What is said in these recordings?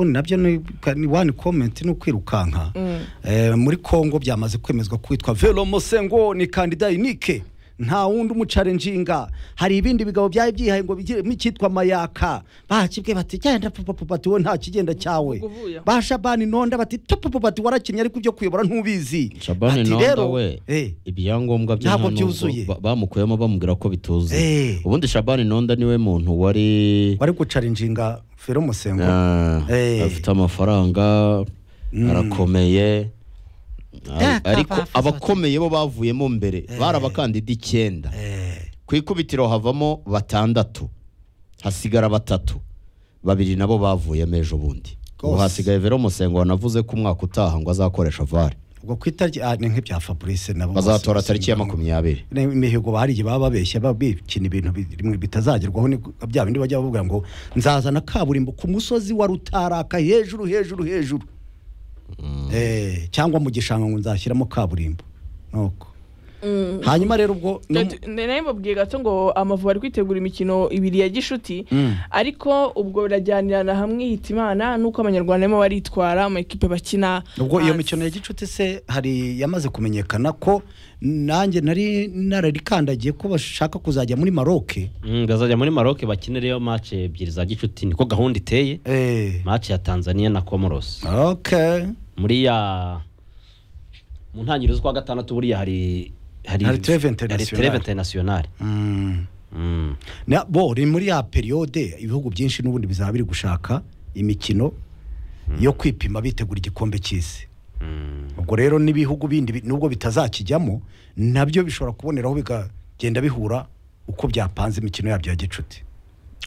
nabyo ni ni wani komenti ni ukwirukanka Eh, muri kongo byamaze kwemezwa ko witwa velomosengo ni kandida inike nta wundi umucarenjinga hari ibindi bigabo byari byihaye ngo bigire nk'icyitwa mayaka bakibwe bati genda papapapati wowe nta kigenda cyawe Ubwo uvuye aho? ba shabani nonda bati papapapati warakinnye ariko ibyo kuyobora ntubizi Shabani Ati Nonda rero, we eh, ibyangombwa bye Ntabwo nta nubwo byuzuye. ba- bamukuyemo bamubwira ko bituzuye Eh. ubundi Shabani Nonda niwe muntu wari wari gucarenjinga velomosengo ah, Eh. afite amafaranga arakomeye Ar- Ya, ariko kabafuza abakomeye bo bavuyemo mbere bari abakandida icyenda ku ikubitiro havamo batandatu hasigara batatu babiri nabo bavuyemo ejo bundi ubu Rwose. hasigaye vero musengo wanavuze ko umwaka utaha ngo azakoresha vare ubwo ku itariki ah, ni nk'ibya fabrice nabo bazatora tariki ya makumyabiri Ne- imihigo hari igihe baba babeshya baba bikina ibintu bi- rimwe bitazagerwaho ni bya bindi bajya bavuga ngo nzazana kaburimbo ku musozi wa rutaraka hejuru hejuru hejuru Eh, cyangwa mu gishanga ngo nzashyiramo kaburimbo nuko hanyuma rero ubwo no mu- nari mubwiye gato ngo amavubi ari kwitegura imikino ibiri ya gishuti ariko ubwo birajyanirana hamwe hita imana nuko abanyarwanda barimo baritwara mu ikipe bakina ubwo iyo hanze. mikino ya gicuti se hari yamaze kumenyekana ko nanjye nari nararikandagiye ko bashaka kuzajya muri maroke Mm, bazajya muri maroc bakinirayo match ebyiri za gicuti niko gahunda iteye Eh, match ya tanzania na comoros okay muri ya mu ntangiriro z'ukwa gatandatu buriya hari Hari Trêve hari Internationale. treve internationale Mm. Mm. Na- bo ni muri ya periyode ibihugu byinshi n'ubundi bizaba biri gushaka imikino yo kwipima bitegura igikombe cy'isi Mm. ubwo rero n'ibihugu bindi bi- nubwo bitazakijyamo nabyo bishobora kuboneraho bikagenda bihura uko byapanze imikino yabyo ya gicuti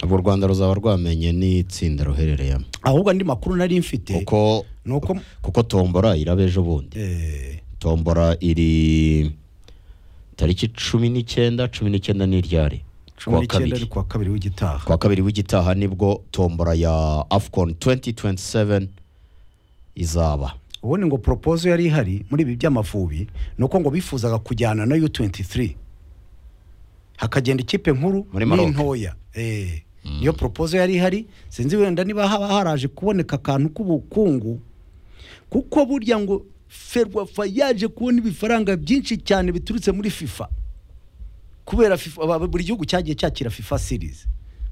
ubu u rwanda ruzaba rwamenye n'itsinda ruherereyemo ahubwo andi makuru nari mfite kuko ni uko kuko tombora iraba ejo bundi eh, tombora iri tariki cumi n'icyenda cumi n'icyenda ni iryari cumi Kuwa n'icyenda kabiri. ari kuwa kabiri w'igitaha kuwa kabiri w'igitaha nibwo tombora ya afcon 2027 izaba ubundi ngo poropozo yari ihari muri ibi by'amavubi ni uko ngo bifuzaga kujyana na u23 hakagenda ikipe nkuru Muri Maroc. n'intoya Eh, niyo poropozo yari ihari sinzi wenda niba haba haraje kuboneka akantu k'ubukungu kuko burya ngo ferwafa yaje kubona ibifaranga byinshi cyane biturutse muri fifa kubera FIFA aba- buri gihugu cyagiye cyakira FIFA series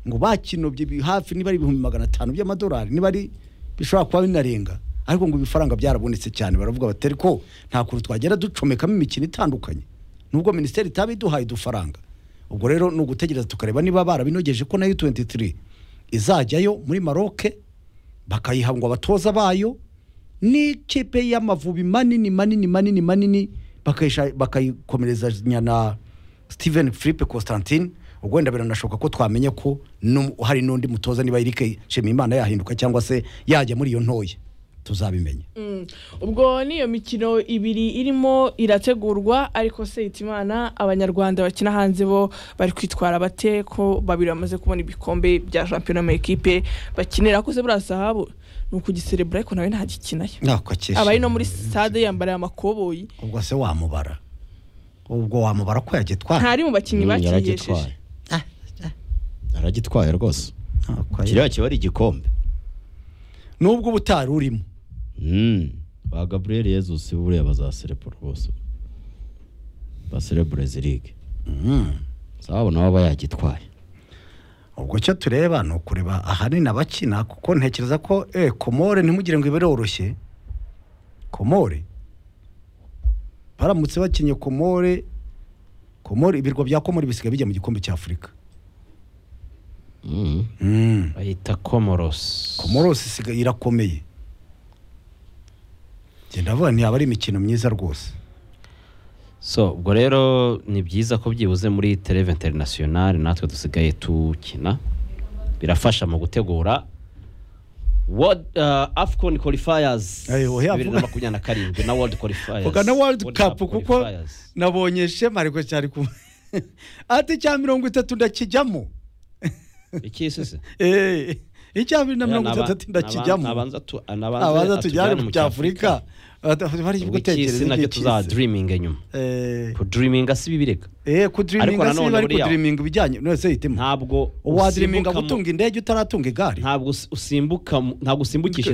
ngo bakinobye bi- hafi niba ari ibihumbi magana atanu by'amadolari niba ari bishobora kuba binarenga ariko ngo ibifaranga byarabonetse cyane baravuga bati ariko nta kuntu twagera ducomekamo imikino itandukanye nubwo minisiteri itaba iduhaye udufaranga ubwo rero ni ugutegereza tukareba niba barabinogeje ko nayo 23 izajyayo muri maroke bakayiha ngo abatoza bayo n'ikipe y'amavubi manini manini manini manini bakayisha- bakayikomerezanya na steven philippe constantine ubwo wenda biranashoboka ko twamenya ko nu- hari n'undi mutoza niba Eric Nshimiyimana yahinduka cyangwa se yajya muri iyo ntoya tuzabimenya Mm. ubwo niyo mikino ibiri irimo irategurwa ariko se hitimana abanyarwanda bakina hanze bo bari kwitwara bate ko babiri bamaze kubona ibikombe bya shampiyona mu ekipe bakinira ko se buriya sahabu ni ukugiserebura ariko nawe ntagikinayo nako akesha abari no muri stade yambariye amakoboyi ubwo se wamubara ubwo wamubara ko yagitwara ntari mu bakinnyi Mm, bakiyesheje yaragitwaye yaragitwaye rwose Nako aye- kiriya kiba ari igikombe nubwo ubutari urimo Mm. ba gaburiyeli yezusi buriya bazaserebura bose baserebure zirige zabo nabo aba yagitwaye ubwo cyo tureba ni ukureba ahanini abakina kuko ntekereza ko eh komore ntimugire ngo ibiroroshye komore baramutse bakinnye komore komore ibirwa bya komore bisigaye bijya mu gikombe cy'afurika Mm. mm. bayita comoros komoros isigaye irakomeye njye ndavuga ntiyaba ari imikino myiza rwose so ubwo rero ni byiza ko byibuze muri treve internationale natwe dusigaye tukina birafasha mu gutegura World, uh, afcon qualifiers Ayo, oya, bibiri na makumyabiri na karindwi na world qualifiers vuga na world cup kuko qualifiers. nabonye shema ariko cyari ku ati cya mirongo itatu ndakijyamo iki sisi Eh, icya bibiri na Oya, mirongo naba- itandatu naba- ndakijyamo nabanza tu- nabanze abanza atujyane tujyane mu mu cy'afurika bari gutekereza icy'isi nacyo tuzadiriminga nyuma kudiriminga si bibi reka eee kudiriminga nanone si bari buriya- kudiriminga ibijyanye nose hitemo ntabwo wadiriminga usimbuka mu- gutunga indege utaratunga igare ntabwo usi- usimbuka mu- ntabwo usimbukisha